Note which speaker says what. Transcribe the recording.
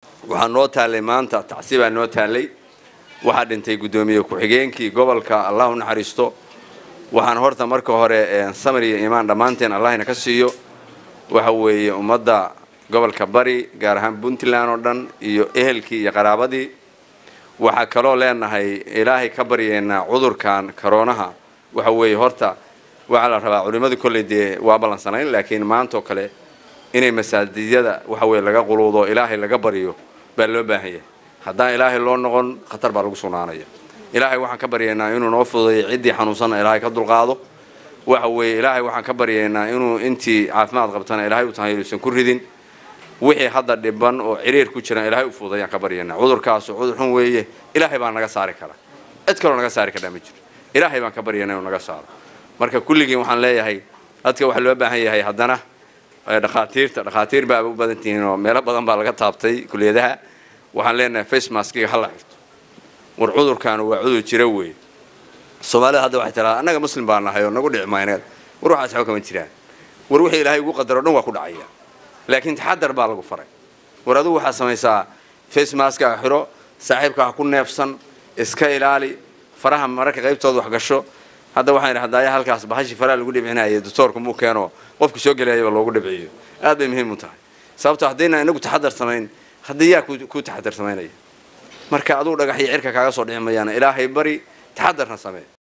Speaker 1: waxaa noo taallay maanta tacsi baa noo taallay waxaa dhintay guddoomiye ku-xigeenkii gobolka allah u naxariisto waxaan horta marka hore samir iyo iimaan dhammaanteen allahina ka siiyo waxa weeye ummadda gobolka bari gaar ahaan puntland oo dhan iyo ehelkii iyo qaraabadii waxaa kaloo leenahay ilaahay ka baryeynaa cudurkan koroonaha waxa weeye horta waxaa la rabaa culimmadu kolley dee waa ballansanayn laakiin maantoo kale inay masaajidyada waxa weye laga quluudo ilaahay laga baryo baa loo baahan yahay haddaan ilaahay loo noqon khatar baa lagu sugnaanaya ilaahay waxaan ka baryaynaa inuu noo fududeeyo ciddii xanuunsanna ilaahay ka dulqaado waxa weeye ilaahay waxaan ka baryaynaa inuu intii caafimaad qabtana ilaahay u tahay inuusan ku ridin wixii hadda dhiban oo ciriir ku jiran ilaahay u fududayaan ka baryaynaa cudurkaasu cudur xun weeye ilaahay baa naga saari kara cid kaloo naga saari karaa ma jiro ilaahay baan ka baryaynaa inuu naga saaro marka kulligiin waxaan leeyahay dadka waxaa loo baahan yahay haddana dhakhaatiirta dhakhaatiir baaba u badan tihiin oo meelo badan baa laga taabtay kuliyadaha waxaan leenahay face maskiga hala xirto war cudurkaanu waa cudur jira weeye soomaalida hadda waxay tiraa annaga muslim baa nahay oo nagu dhici mayneed war waxaas waxba kama jiraan war wixii ilaahay ugu qadaro dhan waa ku dhacaya laakiin taxadar baa lagu faray war adigu waxaad samaysaa face maska xiro saaxiibka ha ku neefsan iska ilaali faraha mararka qaybtooda wax gasho hadda waxaan idhi haddaaya halkaas bahashii faraha lagu dhibcinaya doctoorku muu keeno qofku soo gelayaba loogu dhibciyo aad bay muhiim u tahay sababto haddayna inagu taxadar samayn haddii yaa ku taxadar samaynaya marka aduu dhagax iyo cirka kaaga soo dhici mayaana ilaahay bari taxadarna samee